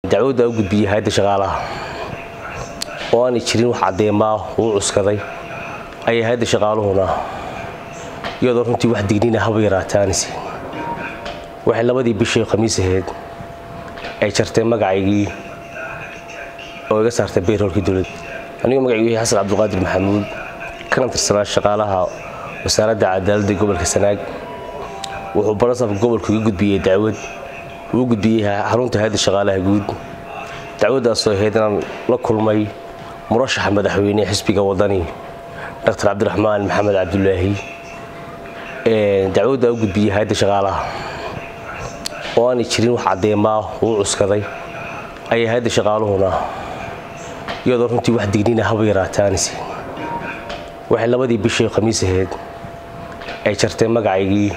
dacwadda u gudbiyey hay-adda shaqaalaha oo aanay jirin wax caddeemaa uu cuskaday ayay hay-adda shaqaaluhuna iyadoo runtii wax dignina haba yaraata aanaysiin waxay labadii bishii khamiis ahayd ay jartay magacaygii oo iga saartay bayroolkii dowladda anigu magacaygu yahay xasan cabdulqaadir maxamuud kana tirsanaa shaqaalaha wasaaradda cadaaladda gobolka sanaag wuxuu barasafka gobolku iga gudbiyey dacwad uu gudbiyey xarunta hay-adda shaqaalaha guud dacwaddaasoo ahayd inaan la kulmay murashaxa madaxweyne xisbiga wadani dr cabdiraxmaan maxamed cabdulaahi dacwadda u gudbiyey hay-adda shaqaalaha oo aanay jirin wax caddeemaa uu cuskaday ayay hay-adda shaqaaluhuna iyadoo runtii wax dignina haba yaraata aanaysiin waxay labadii bishii khamiis ahayd ay jartay magacaygii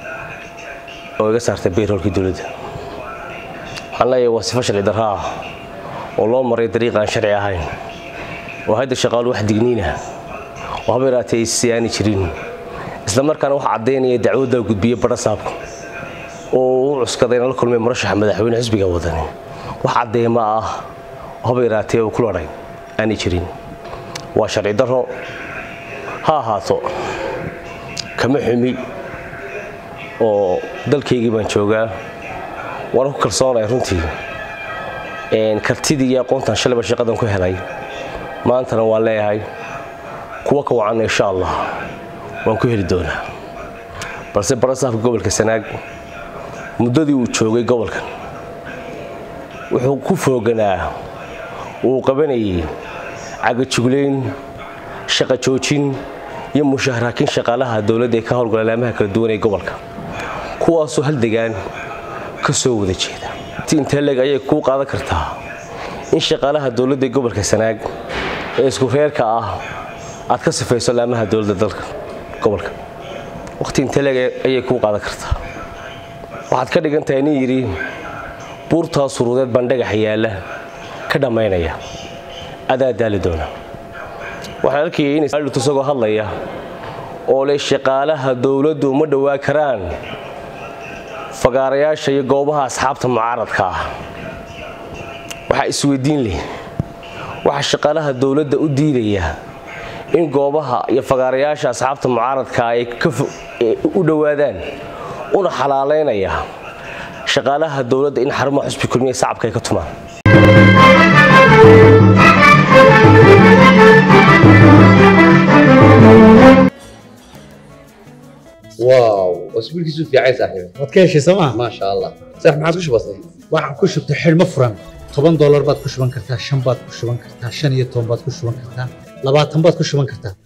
oo iga saartay bayroolkii dowladda waxaan leeyahay waa sifo sharci darro ah oo loo maray dariiq aan sharci ahayn oo hadda shaqaalu wax digniina oo haba yaraatee aysi aani jirin isla markaana wax caddaynaya dacwadda gudbiye badhasaabka oo u cuskaday inaan la kulmay murashaxa madaxweyne xisbiga wadani wax caddeema ah oo haba yaraatee uu ku ladhay aanay jirin waa sharci darro ha ahaato kama xumi oo dalkaygii baan joogaa waana ku kalsoonay runtii kartidii iyo aqoontan shalayba shaqadan ku helay maantana waan leeyahay kuwa ka wacan insha allah waan ku heli doonaa balse barasaafka gobolka sanaag muddadii uu joogay gobolkan wuxuu ku fooganaa uu qabanayay cagajuglayn shaqa joojin iyo mushaharaakiin shaqaalaha dowladda ee ka howlgala laamaha kala duwan ee gobolka kuwaasoo hal degaan ka soo wada jeeda ti inteleg ayay kuu qaadan kartaa in shaqaalaha dowladda ee gobolka sanaag ee isku reerka ah aad ka sifayso laamaha dowladda dalka gobolka waqti inteleg ayay kuu qaadan kartaa waxaad ka dhigan tahay nin yidhi buurtaa suruudeed baan dhagax yaalla ka dhammaynaya adaa daali doona waxaan arkayay in isagoo hadlaya oo leh shaqaalaha dowladdu uma dhowaa karaan fagaarayaasha iyo goobaha asxaabta mucaaradka ah waxaa isweydiin leh waxaa shaqaalaha dowladda u diidaya in goobaha iyo fagaarayaasha asxaabta mucaaradka ay u dhowaadaan una xalaalaynaya shaqaalaha dowladda in xarumaha xusbi kulmiya sacabka ay ka tumaan واو اسبوع كيسو في عايز صاحبي waad ka heshay sooma ما شاء الله صح ما عادش بسيط waxaan ku shubtay xidhmo furan toban doolar baad ku shuban kartaa shan baad ku shuban kartaa shan iyo toban baad ku shuban kartaa labaatan baad ku shuban kartaa